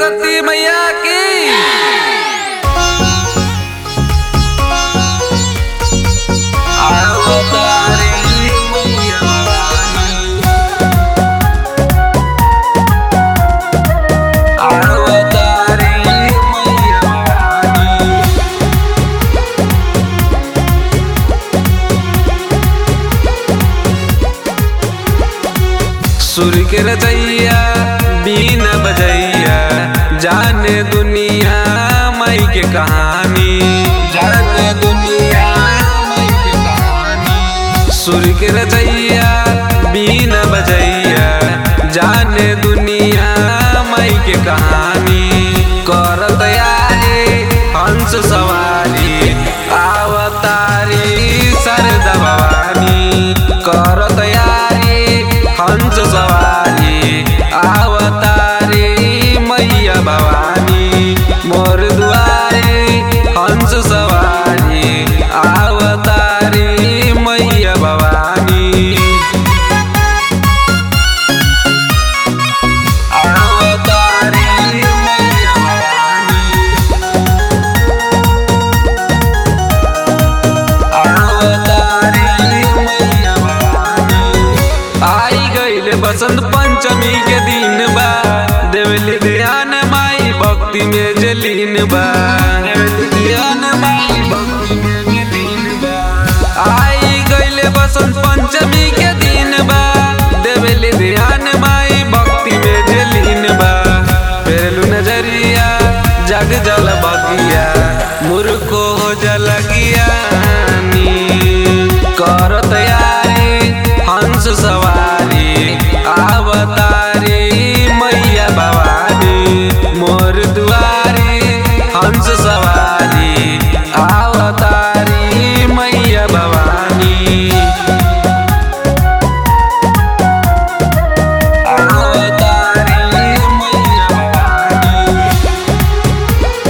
सरस्वती मैया की अवतारी मैया रानी। अवतारी मैया रानी। सुर के रचैया बीन बजैया जाने दुनिया मई के कहानी जाने दुनिया मई के कहानी सुर के रचैया बीन बजैया जाने दुनिया मई के कहानी कर तैयारी हंस सवारी आवतारी सरदा भवानी कर तैयारी हंस सवारी आवतारी मैया भवानी मोर दुआरे हंस सवारी आवतारी मैया भवानी अवतारी मैया भवानी अवतारी मैया भवानी आई गईल बसंत पंचमी के दिन बा देवली ध्यान माई भक्ति में जलीन बा देवली ध्यान माई भक्ति में जलीन बा आई गईल बसंत पंचमी के दिन बा देवली ध्यान माई भक्ति में जलीन बा फेरलू नजरिया जग जल बगिया मुर्को हो जल गियानी कर तैयारी हंस सवारी आवतारी मैया भवानी मोर दुआरी हंस सवारी आवतारी मैया भवानी अवतारी मैया भवानी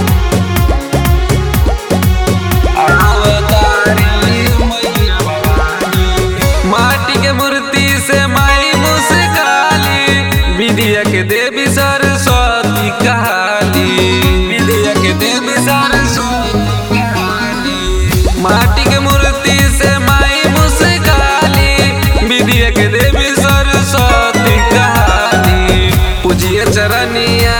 अवतारी मैया भवानी माटी के मूर्ति से माई मुस्काली विद्या के देवी सरस्वती कहाली विद्या के देवी सरस्वती कहाली माटी के मूर्ति से माई मुस्काली विद्या के देवी सरस्वती कहाली पूजिए चरनिया